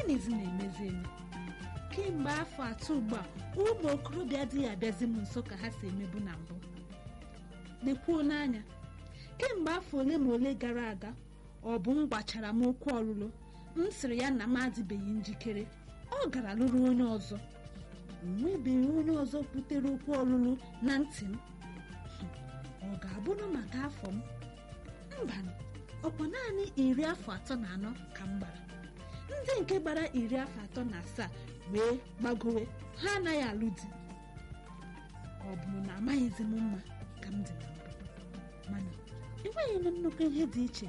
gịnịzi na-emezi eme kemgbe afọ atọ ugbu a ụmụ okorobịa adịghị abịazi m nso ka ha si emebu na mbụ nekwuo n'anya kemgbe afọ ole ma ole gara aga ọ bụ m gbachara m okwu ọlụlụ m sịrị ya na m adịbeghị njikere ọ gara lụrụ onye ọzọ o nwebeghị onye ọzọ kwutere okwu ọlụlụ na ntị m ọ ga-abụrụ maka afọ m mba ọkwa naanị iri afọ atọ na anọ ka m gbara ndị nke gbara iri afọ atọ na asaa wee gbagowe ha anaghị alụ di ọ bụ na amaghịzi m mma ka m dị na mbụ mana enweghị m nnukwu ihe dị iche